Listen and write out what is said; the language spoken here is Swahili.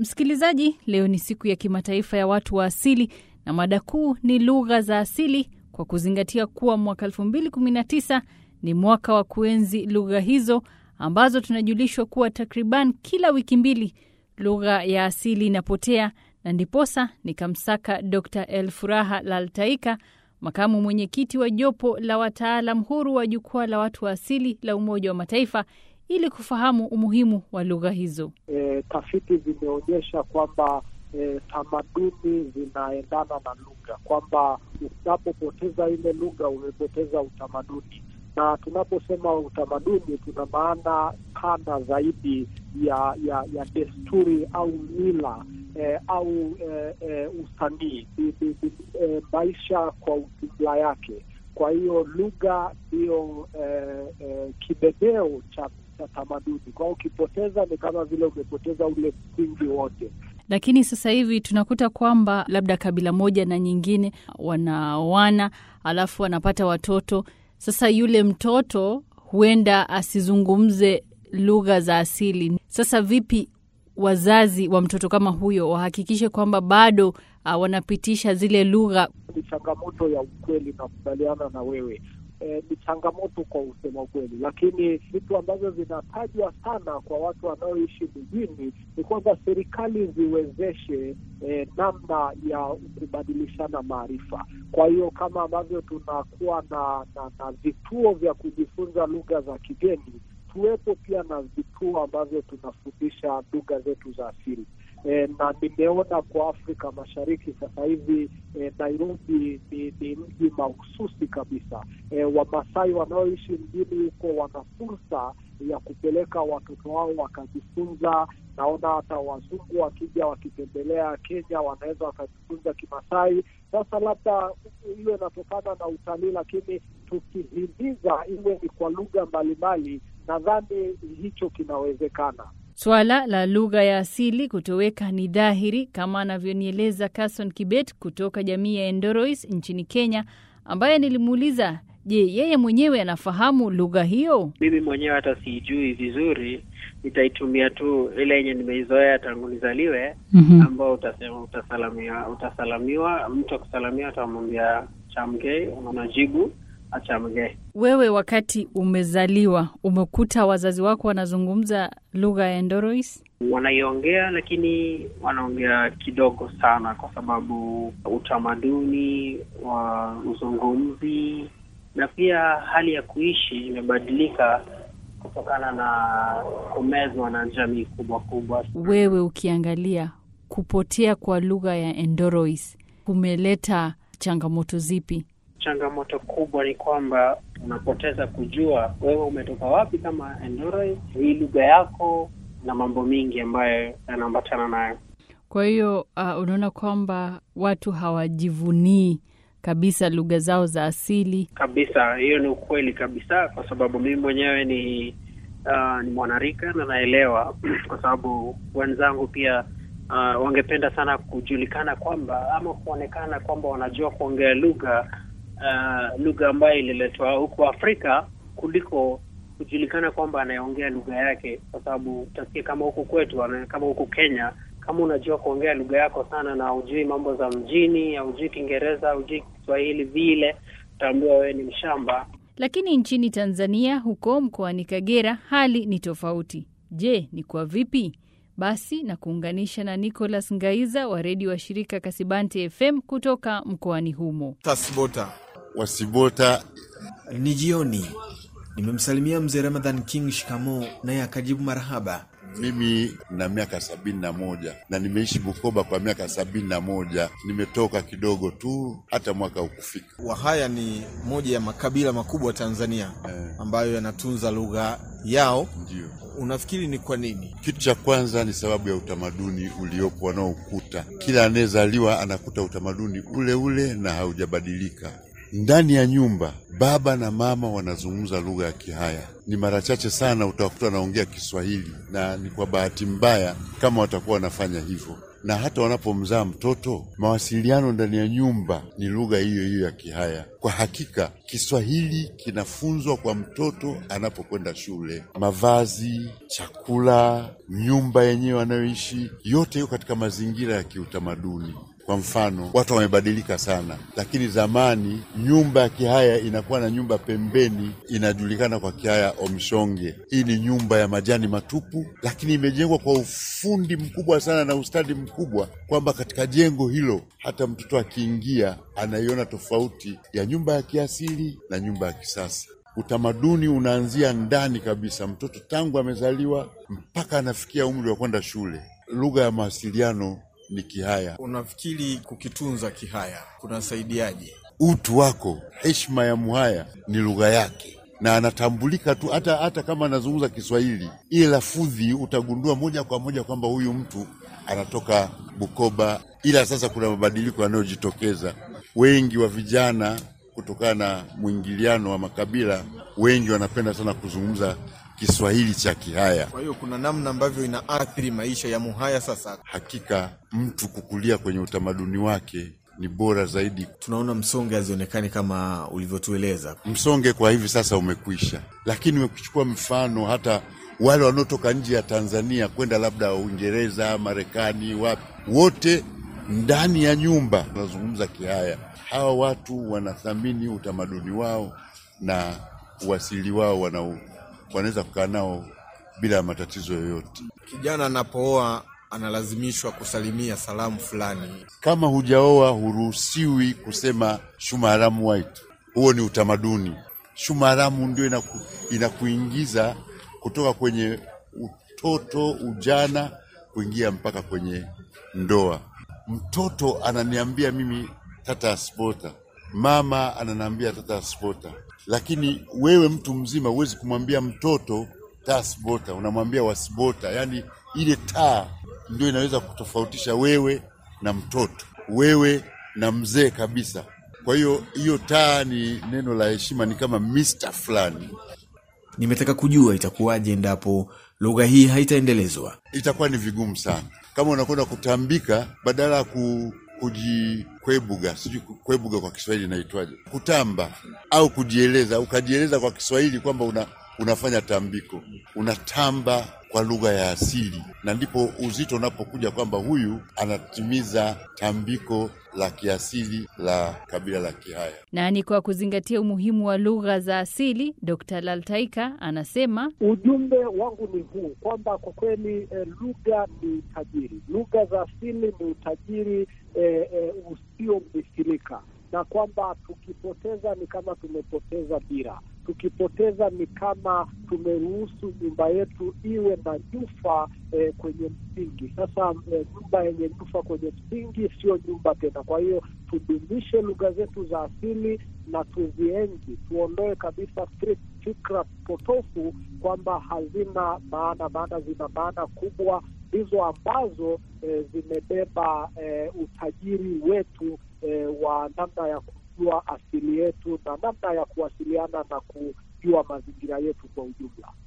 Msikilizaji, leo ni siku ya kimataifa ya watu wa asili na mada kuu ni lugha za asili, kwa kuzingatia kuwa mwaka 2019 ni mwaka wa kuenzi lugha hizo ambazo tunajulishwa kuwa takriban kila wiki mbili lugha ya asili inapotea, na ndiposa nikamsaka Dr Elfuraha Laltaika, makamu mwenyekiti wa jopo la wataalam huru wa jukwaa la watu wa asili la Umoja wa Mataifa ili kufahamu umuhimu wa lugha hizo. E, tafiti zimeonyesha kwamba e, tamaduni zinaendana na lugha, kwamba unapopoteza ile lugha umepoteza utamaduni, na tunaposema utamaduni tuna maana pana zaidi ya ya, ya desturi au mila e, au e, e, usanii e, maisha kwa ujumla yake. Kwa hiyo lugha ndiyo e, e, kibebeo cha cha tamaduni. Kwa hiyo ukipoteza ni kama vile umepoteza ule msingi wote. Lakini sasa hivi tunakuta kwamba labda kabila moja na nyingine wanaoana, alafu wanapata watoto. Sasa yule mtoto huenda asizungumze lugha za asili. Sasa vipi wazazi wa mtoto kama huyo wahakikishe kwamba bado uh, wanapitisha zile lugha? Ni changamoto ya ukweli, nakubaliana na wewe. E, ni changamoto kwa usema ukweli, lakini vitu ambavyo vinatajwa sana kwa watu wanaoishi mijini ni kwamba serikali ziwezeshe e, namna ya kubadilishana maarifa. Kwa hiyo kama ambavyo tunakuwa na, na, na vituo vya kujifunza lugha za kigeni, tuwepo pia na vituo ambavyo tunafundisha lugha zetu za asili. E, na nimeona kwa Afrika Mashariki sasa hivi e, Nairobi ni, ni mji mahususi kabisa. E, Wamasai wanaoishi mjini huko wana fursa ya kupeleka watoto wao wakajifunza. Naona hata wazungu wakija wakitembelea Kenya wanaweza wakajifunza Kimasai. Sasa labda hiyo inatokana na utalii, lakini tukihimiza iwe ni kwa lugha mbalimbali, nadhani hicho kinawezekana. Swala la lugha ya asili kutoweka ni dhahiri, kama anavyonieleza Carson Kibet kutoka jamii ya Endorois nchini Kenya, ambaye nilimuuliza, je, yeye mwenyewe anafahamu lugha hiyo? Mimi mwenyewe hata siijui vizuri, nitaitumia tu ile yenye nimeizoea tangu nizaliwe, mm-hmm. ambao utasema utasalamiwa, utasalamiwa, mtu akusalamia utamwambia chamgei, unajibu achamge. Wewe wakati umezaliwa umekuta wazazi wako wanazungumza lugha ya Endorois? Wanaiongea, lakini wanaongea kidogo sana, kwa sababu utamaduni wa uzungumzi na pia hali ya kuishi imebadilika kutokana na kumezwa na jamii kubwa kubwa. Wewe ukiangalia kupotea kwa lugha ya Endorois kumeleta changamoto zipi? Changamoto kubwa ni kwamba unapoteza kujua wewe umetoka wapi kama Endorois, hii lugha yako na mambo mingi ambayo yanaambatana nayo. Kwa hiyo uh, unaona kwamba watu hawajivunii kabisa lugha zao za asili kabisa. Hiyo ni ukweli kabisa, kwa sababu mimi mwenyewe ni uh, ni mwanarika na naelewa kwa sababu wenzangu pia uh, wangependa sana kujulikana kwamba ama kuonekana kwamba wanajua kuongea lugha uh, lugha ambayo ililetwa huku Afrika kuliko kujulikana kwamba anayeongea lugha yake, kwa sababu utasikia kama huku kwetu, kama huku Kenya, kama unajua kuongea lugha yako sana na hujui mambo za mjini, haujui Kiingereza, haujui Kiswahili vile, utaambiwa wewe ni mshamba. Lakini nchini Tanzania, huko mkoani Kagera, hali ni tofauti. Je, ni kwa vipi? Basi na kuunganisha na Nicholas Ngaiza wa redio wa shirika Kasibante FM kutoka mkoani humo. Tasbota Wasibota ni jioni. Nimemsalimia mzee Ramadhan King shikamo, naye akajibu marahaba. Mimi na miaka sabini na moja na nimeishi Bukoba kwa miaka sabini na moja Nimetoka kidogo tu, hata mwaka ukufika. Wahaya ni moja ya makabila makubwa Tanzania Eh. ambayo yanatunza lugha yao. Ndio Unafikiri ni kwa nini? kitu cha kwanza ni sababu ya utamaduni uliopo wanaokuta. Kila anayezaliwa anakuta utamaduni ule ule na haujabadilika. Ndani ya nyumba baba na mama wanazungumza lugha ya Kihaya. Ni mara chache sana utakuta wanaongea Kiswahili, na ni kwa bahati mbaya kama watakuwa wanafanya hivyo. na hata wanapomzaa mtoto, mawasiliano ndani ya nyumba ni lugha hiyo hiyo ya Kihaya. Kwa hakika Kiswahili kinafunzwa kwa mtoto anapokwenda shule, mavazi, chakula, nyumba yenyewe anayoishi, yote hiyo katika mazingira ya kiutamaduni. Kwa mfano, watu wamebadilika sana, lakini zamani nyumba ya Kihaya inakuwa na nyumba pembeni, inajulikana kwa Kihaya omshonge. Hii ni nyumba ya majani matupu, lakini imejengwa kwa ufundi mkubwa sana na ustadi mkubwa, kwamba katika jengo hilo hata mtoto akiingia anaiona tofauti ya nyumba ya kiasili na nyumba ya kisasa. Utamaduni unaanzia ndani kabisa, mtoto tangu amezaliwa mpaka anafikia umri wa kwenda shule. Lugha ya mawasiliano ni Kihaya. Unafikiri kukitunza Kihaya kunasaidiaje? Utu wako, heshima ya Muhaya ni lugha yake, na anatambulika tu hata hata kama anazungumza Kiswahili, ile lafudhi utagundua moja kwa moja kwamba huyu mtu anatoka Bukoba. Ila sasa kuna mabadiliko yanayojitokeza, wengi wa vijana kutokana na mwingiliano wa makabila, wengi wanapenda sana kuzungumza Kiswahili cha Kihaya. Kwa hiyo kuna namna ambavyo inaathiri maisha ya Muhaya. Sasa Hakika mtu kukulia kwenye utamaduni wake ni bora zaidi. tunaona msonge hazionekani kama ulivyotueleza. Msonge kwa hivi sasa umekwisha, lakini ukichukua mfano hata wale wanaotoka nje ya Tanzania kwenda labda Uingereza, Marekani, wapi, wote ndani ya nyumba wanazungumza Kihaya. Hawa watu wanathamini utamaduni wao na uasili wao, wana wanaweza kukaa nao bila matatizo yoyote. Kijana anapooa analazimishwa kusalimia salamu fulani. Kama hujaoa huruhusiwi kusema shumaramu white. Huo ni utamaduni. Shumaramu ndio inaku, inakuingiza kutoka kwenye utoto, ujana, kuingia mpaka kwenye ndoa. Mtoto ananiambia mimi tata aspota, mama ananiambia tata aspota, lakini wewe mtu mzima huwezi kumwambia mtoto tasbota, unamwambia wasbota. Yaani ile taa ndio inaweza kutofautisha wewe na mtoto, wewe na mzee kabisa. Kwa hiyo hiyo taa ni neno la heshima, ni kama Mr fulani. Nimetaka kujua itakuwaje endapo lugha hii haitaendelezwa. Itakuwa ni vigumu sana kama unakwenda kutambika, badala ya ku, kujikwebuga, sijui kwebuga kwa Kiswahili inaitwaje, kutamba au kujieleza, ukajieleza kwa Kiswahili kwamba una, unafanya tambiko, unatamba kwa lugha ya asili, na ndipo uzito unapokuja kwamba huyu anatimiza tambiko la kiasili la kabila la Kihaya. Na ni kwa kuzingatia umuhimu wa lugha za asili, Dr. Laltaika anasema Ujumbe wangu ni huu kwamba kwa kweli eh, lugha ni utajiri, lugha za asili ni utajiri eh, eh, usiomithilika, na kwamba tukipoteza ni kama tumepoteza dira, tukipoteza ni kama tumeruhusu nyumba yetu iwe na nyufa eh, kwenye msingi. Sasa eh, nyumba yenye nyufa kwenye msingi sio nyumba tena. Kwa hiyo tudumishe lugha zetu za asili na tuzienzi, tuondoe kabisa fik- fikra potofu kwamba hazina maana, maana zina maana kubwa ndizo ambazo eh, zimebeba eh, utajiri wetu eh, wa namna ya kujua asili yetu na namna ya kuwasiliana na kujua mazingira yetu kwa ujumla.